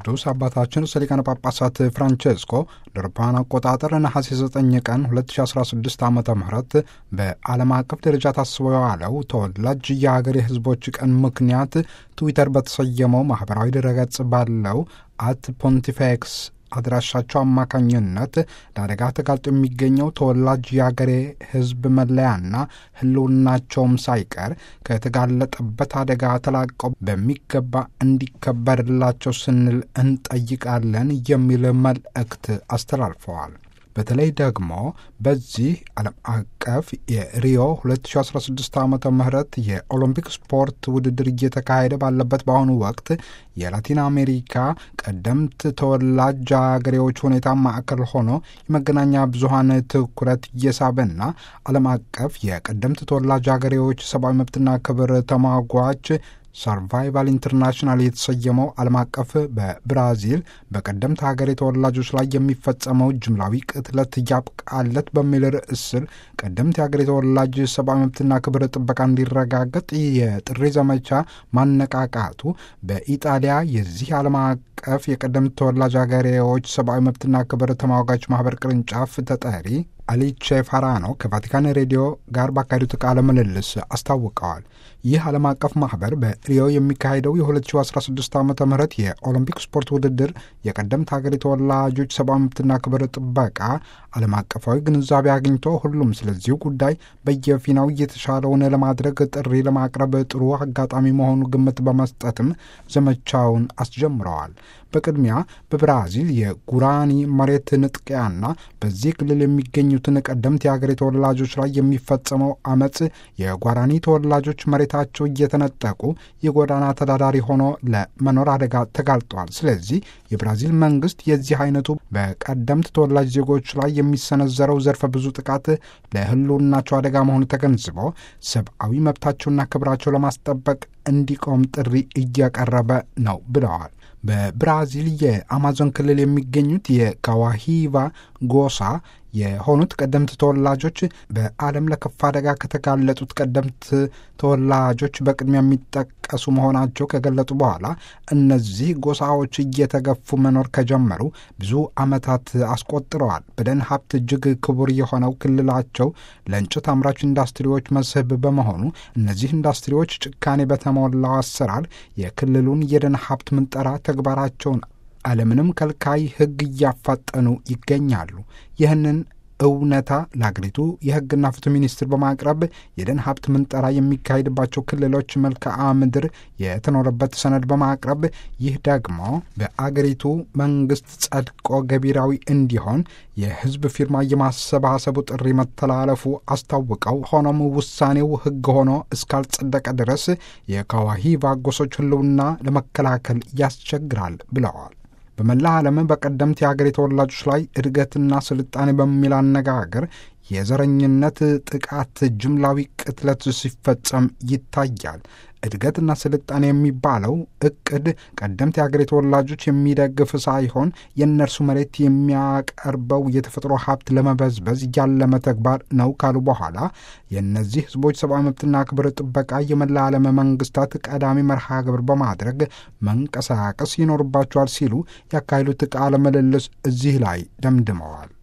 ቅዱስ አባታችን ርዕሰ ሊቃነ ጳጳሳት ፍራንቼስኮ ለአውሮፓውያን አቆጣጠር ነሐሴ 9 ቀን 2016 ዓ ም በዓለም አቀፍ ደረጃ ታስቦ የዋለው ተወላጅ የሀገር የሕዝቦች ቀን ምክንያት ትዊተር በተሰየመው ማኅበራዊ ድረገጽ ባለው አት ፖንቲፌክስ አድራሻቸው አማካኝነት ለአደጋ ተጋልጦ የሚገኘው ተወላጅ የአገሬ ሕዝብ መለያና ሕልውናቸውም ሳይቀር ከተጋለጠበት አደጋ ተላቀው በሚገባ እንዲከበርላቸው ስንል እንጠይቃለን የሚል መልእክት አስተላልፈዋል። በተለይ ደግሞ በዚህ ዓለም አቀፍ የሪዮ 2016 ዓ ም የኦሎምፒክ ስፖርት ውድድር እየተካሄደ ባለበት በአሁኑ ወቅት የላቲን አሜሪካ ቀደምት ተወላጅ አገሬዎች ሁኔታ ማዕከል ሆኖ የመገናኛ ብዙኃን ትኩረት እየሳበና ዓለም አቀፍ የቀደምት ተወላጅ አገሬዎች ሰብአዊ መብትና ክብር ተሟጓች ሰርቫይቫል ኢንተርናሽናል የተሰየመው ዓለም አቀፍ በብራዚል በቀደምት ሀገሬ ተወላጆች ላይ የሚፈጸመው ጅምላዊ ቅትለት እያብቃለት በሚል ርዕስ ስር ቀደምት የሀገሬ ተወላጅ ሰብአዊ መብትና ክብር ጥበቃ እንዲረጋገጥ የጥሪ ዘመቻ ማነቃቃቱ በኢጣሊያ የዚህ ዓለም አቀፍ የቀደምት ተወላጅ ሀገሬዎች ሰብአዊ መብትና ክብር ተሟጋች ማህበር ቅርንጫፍ ተጠሪ አሊቼ ፋራኖ ከቫቲካን ሬዲዮ ጋር ባካሄዱት ቃለ ምልልስ አስታውቀዋል። ይህ ዓለም አቀፍ ማህበር በሪዮ የሚካሄደው የ2016 ዓ ም የኦሎምፒክ ስፖርት ውድድር የቀደምት ሀገር ተወላጆች ሰብአዊ መብትና ክብር ጥበቃ ዓለም አቀፋዊ ግንዛቤ አግኝቶ ሁሉም ስለዚሁ ጉዳይ በየፊናው እየተሻለውን ለማድረግ ጥሪ ለማቅረብ ጥሩ አጋጣሚ መሆኑ ግምት በመስጠትም ዘመቻውን አስጀምረዋል። በቅድሚያ በብራዚል የጉራኒ መሬት ንጥቂያና በዚህ ክልል የሚገኙትን ቀደምት የሀገሬ ተወላጆች ላይ የሚፈጸመው አመፅ የጓራኒ ተወላጆች መሬታቸው እየተነጠቁ የጎዳና ተዳዳሪ ሆኖ ለመኖር አደጋ ተጋልጠዋል። ስለዚህ የብራዚል መንግስት የዚህ አይነቱ በቀደምት ተወላጅ ዜጎች ላይ የሚሰነዘረው ዘርፈ ብዙ ጥቃት ለሕልውናቸው አደጋ መሆኑ ተገንዝቦ ሰብአዊ መብታቸውና ክብራቸው ለማስጠበቅ እንዲቆም ጥሪ እያቀረበ ነው ብለዋል። በብራዚል የአማዞን ክልል የሚገኙት የካዋሂቫ ጎሳ የሆኑት ቀደምት ተወላጆች በዓለም ለከፋ አደጋ ከተጋለጡት ቀደምት ተወላጆች በቅድሚያ የሚጠቀሱ መሆናቸው ከገለጡ በኋላ እነዚህ ጎሳዎች እየተገፉ መኖር ከጀመሩ ብዙ ዓመታት አስቆጥረዋል። በደን ሀብት እጅግ ክቡር የሆነው ክልላቸው ለእንጨት አምራች ኢንዱስትሪዎች መስህብ በመሆኑ እነዚህ ኢንዱስትሪዎች ጭካኔ በተሞላው አሰራር የክልሉን የደን ሀብት ምንጠራ ተግባራቸውን አለምንም ከልካይ ሕግ እያፋጠኑ ይገኛሉ። ይህንን እውነታ ለአገሪቱ የሕግና ፍትህ ሚኒስትር በማቅረብ የደን ሀብት ምንጠራ የሚካሄድባቸው ክልሎች መልክዓ ምድር የተኖረበት ሰነድ በማቅረብ ይህ ደግሞ በአገሪቱ መንግስት ጸድቆ ገቢራዊ እንዲሆን የህዝብ ፊርማ የማሰባሰቡ ጥሪ መተላለፉ አስታውቀው፣ ሆኖም ውሳኔው ሕግ ሆኖ እስካልጸደቀ ድረስ የካዋሂቫ ጎሶች ህልውና ለመከላከል ያስቸግራል ብለዋል። በመላ ዓለም በቀደምት የሀገር ተወላጆች ላይ እድገትና ስልጣኔ በሚል አነጋገር የዘረኝነት ጥቃት ጅምላዊ ቅትለት ሲፈጸም ይታያል። እድገትና ስልጣኔ የሚባለው እቅድ ቀደምት የሀገሬ ተወላጆች የሚደግፍ ሳይሆን የእነርሱ መሬት የሚያቀርበው የተፈጥሮ ሀብት ለመበዝበዝ ያለመ ተግባር ነው ካሉ በኋላ የእነዚህ ህዝቦች ሰብአዊ መብትና ክብር ጥበቃ የመላ ዓለም መንግስታት ቀዳሚ መርሃ ግብር በማድረግ መንቀሳቀስ ይኖርባቸዋል ሲሉ ያካሄዱት ቃለ ምልልስ እዚህ ላይ ደምድመዋል።